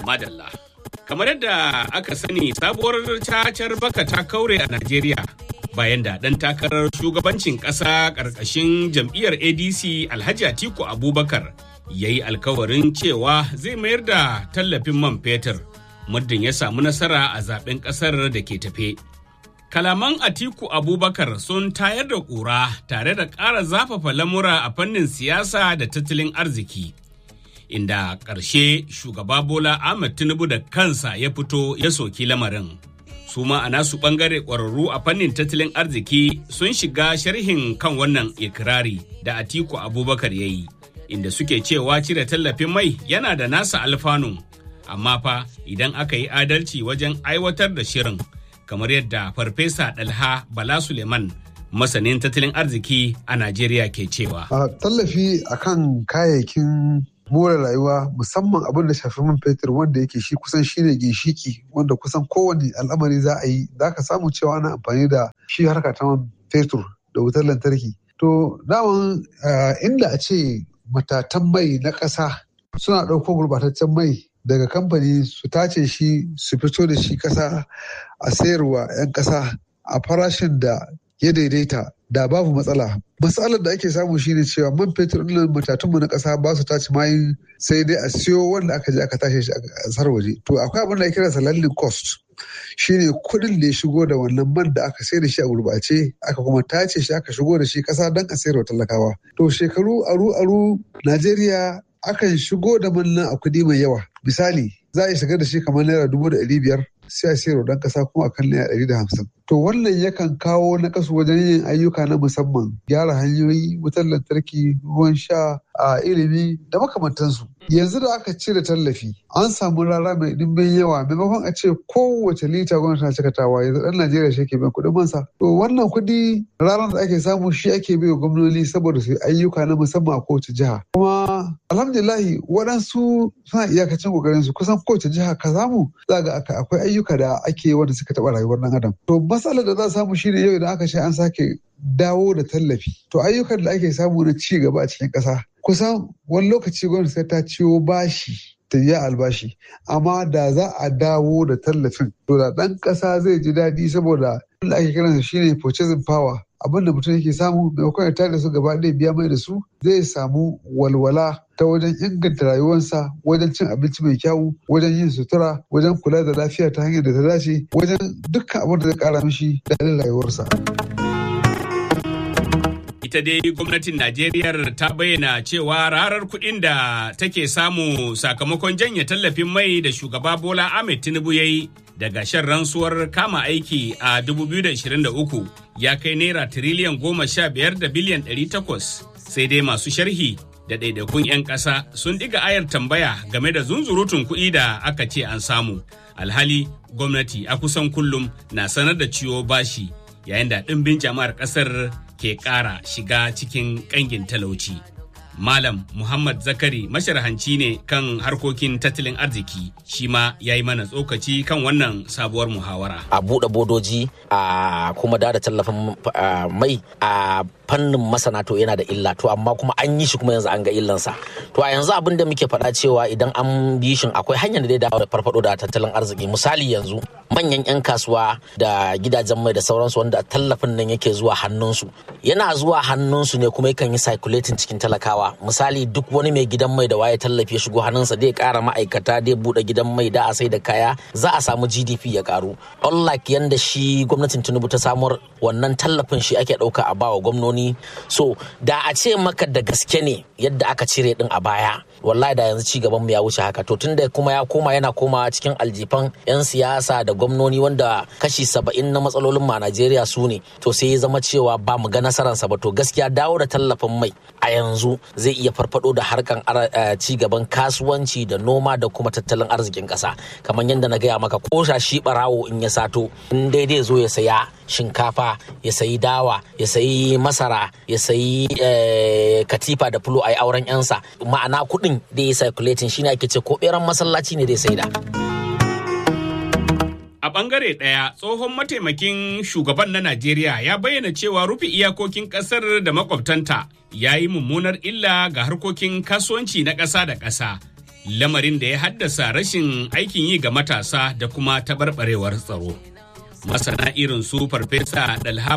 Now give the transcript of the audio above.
Madalla. Kamar yadda aka sani sabuwar cacar baka ta kaure a Najeriya bayan da ɗan takarar shugabancin ƙasa ƙarƙashin jam'iyyar ADC Alhaji Atiku Abubakar ya yi alkawarin cewa zai mayar da tallafin man fetur muddin ya samu nasara a zaben ƙasar da ke tafe. Kalaman Atiku Abubakar sun tayar da ƙura tare da ƙara zafafa lamura a fannin siyasa da tattalin arziki. Inda ƙarshe shugaba Bola Ahmed Tinubu da kansa ya fito ya soki lamarin. Su ma a nasu ɓangare ƙwararru a fannin tattalin arziki sun shiga sharhin kan wannan ikirari da Atiku Abubakar ya yi, inda suke cewa cire tallafin mai yana da nasa alfanun, amma fa idan aka yi adalci wajen aiwatar da shirin. kamar yadda farfesa dalha bala suleiman masanin tattalin arziki a najeriya ke cewa a tallafi akan kayayyakin more rayuwa musamman abin da shafi man fetur wanda yake shi kusan shine ginshiki wanda kusan kowane al'amari za a yi za ka samu cewa ana amfani da shi harka ta man fetur da wutar lantarki to daman inda a ce matatan mai na ƙasa suna ɗauko gurbataccen mai daga kamfani su tace shi su fito da shi kasa a sayarwa 'yan kasa a farashin da ya daidaita da babu matsala matsalar da ake samu shine cewa man fetur ɗin matatunmu na ƙasa ba su tace mayin sai dai a siyo wanda aka je aka tashe shi a ƙasar waje to akwai abin da ake kira landing cost shine kuɗin da ya shigo da wannan man da aka sayar da shi a gurbace aka kuma tace shi aka shigo da shi ƙasa don a sayarwa talakawa to shekaru aru aru najeriya akan shigo da man nan a kuɗi mai yawa misali za a shiga da shi kamar naira dubu da ɗari biyar sai a sayarwa ɗan ƙasa kuma a kan naira ɗari da hamsin to wannan yakan kawo na kasu wajen yin ayyuka na musamman gyara hanyoyi wutar lantarki ruwan sha a ilimi da makamantansu yanzu da aka cire tallafi an samu rara mai ɗimbin yawa maimakon a ce kowace lita gwamnati na cikatawa yanzu ɗan najeriya shi ke biyan kuɗin mansa to wannan kuɗi ranar da ake samu shi ake bai gwamnoni saboda su ayyuka na musamman a kowace jiha kuma alhamdulillahi waɗansu suna iyakacin ƙoƙarin su kusan kowace jiha ka samu za ga akwai ayyuka da ake wanda suka taɓa rayuwar ɗan adam to matsalar da za a samu shine yau idan aka ce an sake dawo da tallafi to ayyukan da ake samu na ci gaba a cikin ƙasa kusan wani lokaci gwamnati sai ta ciwo bashi ta yi albashi amma da za a dawo da tallafin to da ɗan ƙasa zai ji daɗi saboda da ake kiransa shine purchasing power abin da mutum yake samu maimakon ya tare su gaba ɗaya biya mai da su zai samu walwala ta wajen inganta rayuwarsa wajen cin abinci mai kyau wajen yin sutura wajen kula da lafiya ta hanyar da ta dace wajen dukkan abin da zai kara mishi daɗin rayuwarsa. ita dai gwamnatin Najeriya ta bayyana cewa rarar kuɗin da take samu sakamakon janye tallafin mai da shugaba Bola Ahmed Tinubu ya yi daga shan rantsuwar kama aiki a 2023 ya kai naira tiriliyan goma sha biyar da biliyan ɗari takwas sai dai masu sharhi da ɗaiɗaikun 'yan ƙasa sun ɗiga ayar tambaya game da zunzurutun kuɗi da aka ce an samu alhali gwamnati a kusan kullum na sanar da ciwo bashi yayin da ɗimbin jama'ar ƙasar ke ƙara shiga cikin ƙangin talauci. Malam Muhammad Zakari masharhanci ne kan harkokin tattalin arziki shi ma ya yi mana tsokaci kan wannan sabuwar muhawara. A buɗe bodoji a kuma da da tallafin mai a fannin masana to yana da illa to amma kuma an yi shi kuma yanzu an ga illansa to a yanzu abin da muke faɗa cewa idan an bi shi akwai hanyar da zai dawo da farfado da tattalin arziki misali yanzu manyan 'yan kasuwa da gidajen mai da sauransu wanda tallafin nan yake zuwa hannunsu yana zuwa hannunsu ne kuma yakan yi circulating cikin talakawa misali duk wani mai gidan mai da waye tallafi ya shigo hannunsa zai kara ma'aikata zai bude gidan mai da a sai da kaya za a samu gdp ya karu unlike yanda shi gwamnatin tinubu ta samar wannan tallafin shi ake dauka a bawa gwamnoni so da a ce maka da gaske ne yadda aka cire din a baya wallahi da yanzu ci gaban mu ya wuce haka to tunda kuma ya koma yana komawa cikin aljifan yan siyasa da gwamnoni wanda kashi saba'in na matsalolin ma Najeriya su ne to sai ya zama cewa ba mu ga nasararsa ba to gaskiya dawo da tallafin mai a yanzu zai iya farfado da harkan ci gaban kasuwanci da noma da kuma tattalin arzikin kasa kamar yadda na gaya maka ko shi barawo in ya sato in daidai zo ya saya shinkafa ya sayi dawa ya sayi masara ya sayi katifa da fulo a yi auren yansa ma'ana kuɗin da ya circulating shine ake ce ko beran masallaci ne dai sai da. A ɓangare ɗaya, tsohon mataimakin shugaban na Najeriya ya bayyana cewa rufe iyakokin ƙasar da makwabtanta ya yi mummunar illa ga harkokin kasuwanci na ƙasa da ƙasa. lamarin da ya haddasa rashin aikin yi ga matasa da kuma tabarbarewar tsaro. Masana irin su Farfesa Dalha